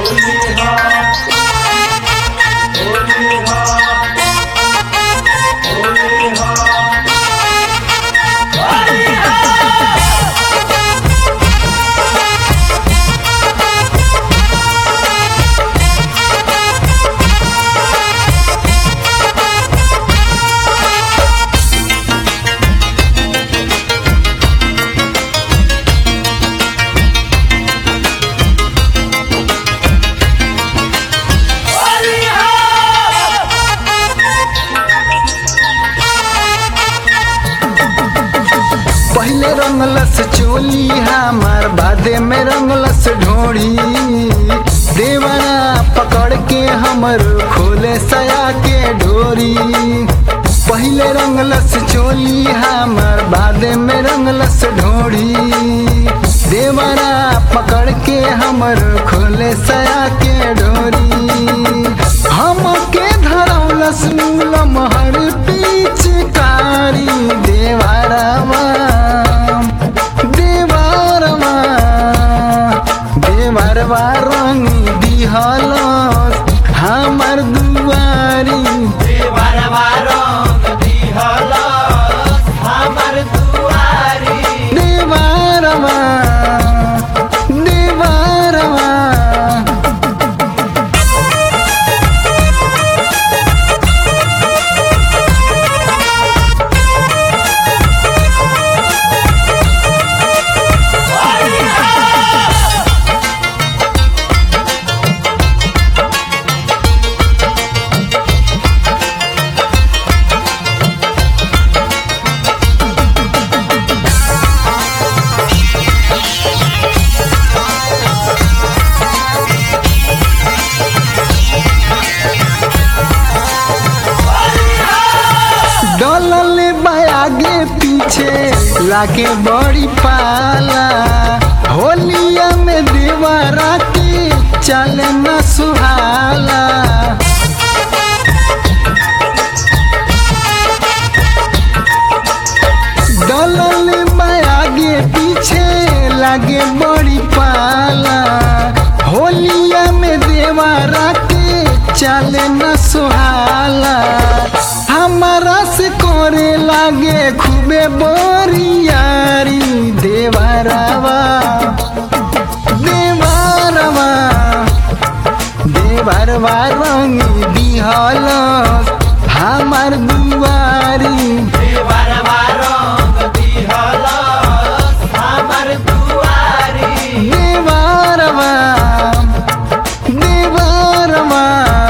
पहले रंगलस चोली हमार बादे में रंगलस ढोड़ी देवरा पकड़ के हमर खोले सया के डोरी पहले रंगलस चोली हमार बादे में रंगलस ढोड़ी देवरा पकड़ के हमर खोले सया के डोरी हमके धरौलस मूलम हर पिचकारी देवरवा देवरवा देवरवा रंग दिहलस हमर दुआरी देवरवा देवरवा डलल आगे पीछे लागे बड़ी पाला होलिया में देवरा के चल न सुहाला डलल आगे पीछे लागे बड़ी पाला होलिया में देवरा के चल न सुहाला हमारा से करे लागे खूबे बोरियारी देवरवा देवरवा देवरवा रंग दिहल हमार दुआरी देवरवा देवरवा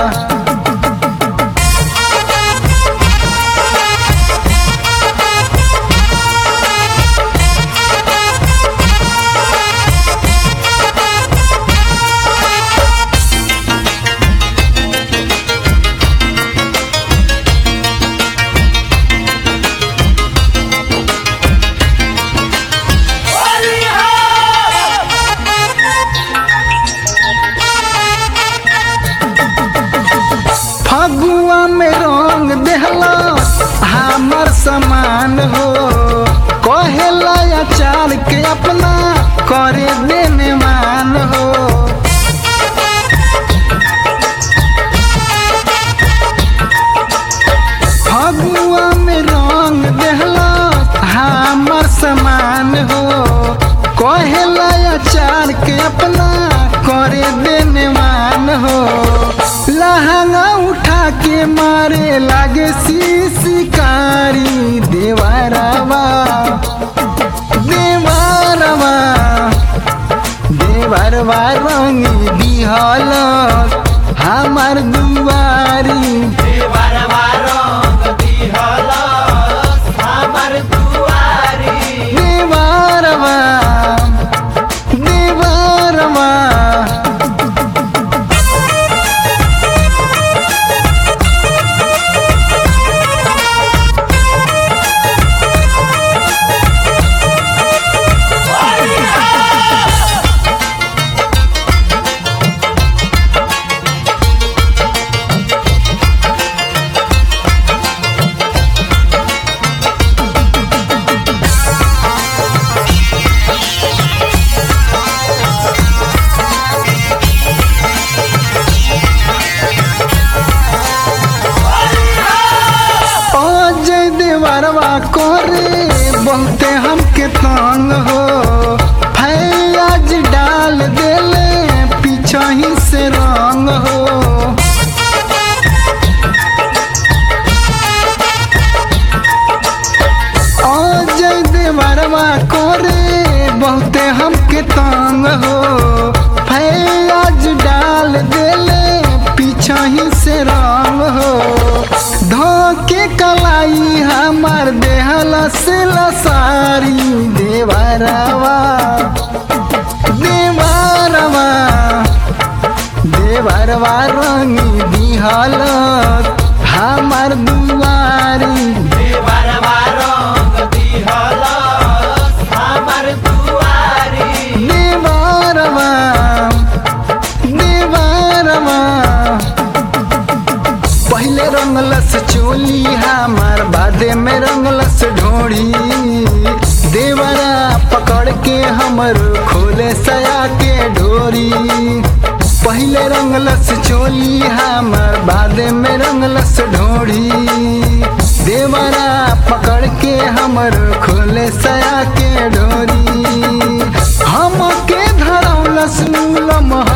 फगुआ में रंग देहला हमर समान हो कहेला अचार के अपना करे देने मान हो फगुआ में रंग देहला हमर समान हो कहेला अचार के अपना करे देने मान हो लहंगा उठा के मारे लागे शिकारी देवरवा देवरवा देवरवा रंग दिहल हमार दुआरी देवरवा देवरवा हो फैज डाल देले पीछा ही से रंग हो धोके कलाई हमार देहला से लसारी देवरवा देवरवा देवरवा रंगी दिहल हमार दुआरी देवरवा रंग दिहलस हमर दुआरी देवरवा देवरवा पहले रंगलस चोली हमार बादे में रंगलस ढोड़ी देवरा पकड़ के हमर खोले सया के डोरी पहले रंगलस चोली हमार बादे में रंगलस ढोड़ी देवरा पकड़ के हमर खोले सया के डोरी हमके धरौलस मूलम